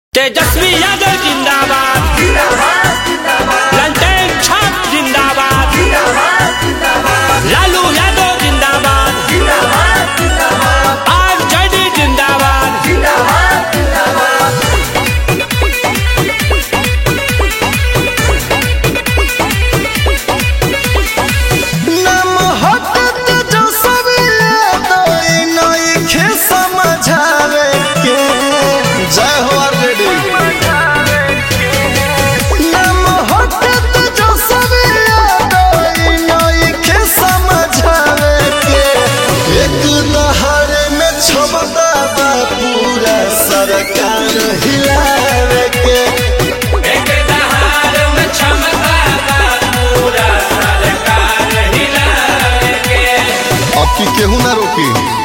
तेजस्वी यादव जिंदाबाद ललटेन छाप जिंदाबाद लालू यादव जिंदाबाद आरजेडी जिंदाबाद नम हटत जो सब याद नइखे समझावे के जय हो ऑलरेडी नम हटत जो सब याद नइखे समझावे के एक दहाड़ में क्षमता बा पूरा सरकार हिलावे के अब की केहू ना रोकी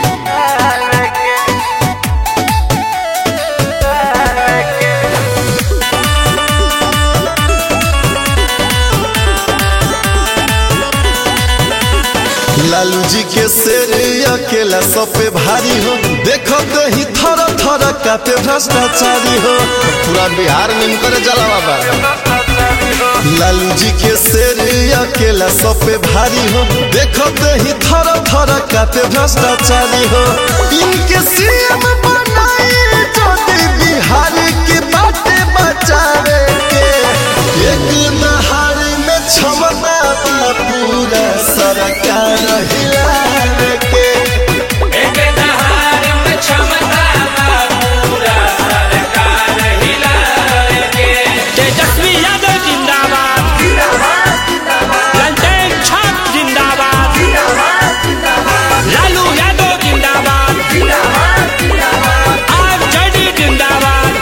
लालू जी के शेर अकेला सब पे भारी हो देखो कहीं थर थर काते भ्रष्टाचारी हो पूरा बिहार में इनकर जला बाबा लालू जी के शेर अकेला सब पे भारी हो देखो कहीं थर थर काते भ्रष्टाचारी हो इनके सीएम बनाए ज्योति बिहार के बाटे बचावे के एक दहाड़ में क्षमता बा पूरा सरकार हिलावे के तेजस्वी यादव जिंदाबाद ललटेन छाप जिंदाबाद लालू यादव जिंदाबाद आरजेडी जिंदाबाद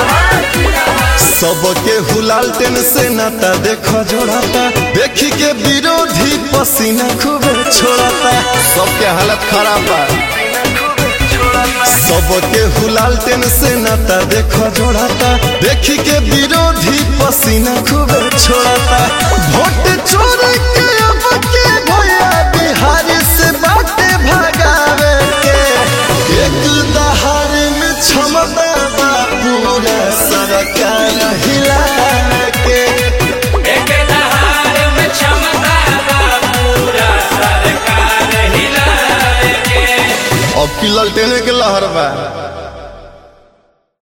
सबके हुलाल टेन से नाता देखो जोड़ाता देखी के विरोधी पसीना खूबे छोड़ाता सबके हालत खराब बा सबके हुलाल टेन से नाता देखो जोड़ाता देखी के विरोधी पसीना खूबे छोड़ाता वोट चोर के अब के भैया बिहार से बाटे भगावे के एक दहाड़ में क्षमता बा पूरा सरकार हिलावे के अब की ललटेने के लहर बा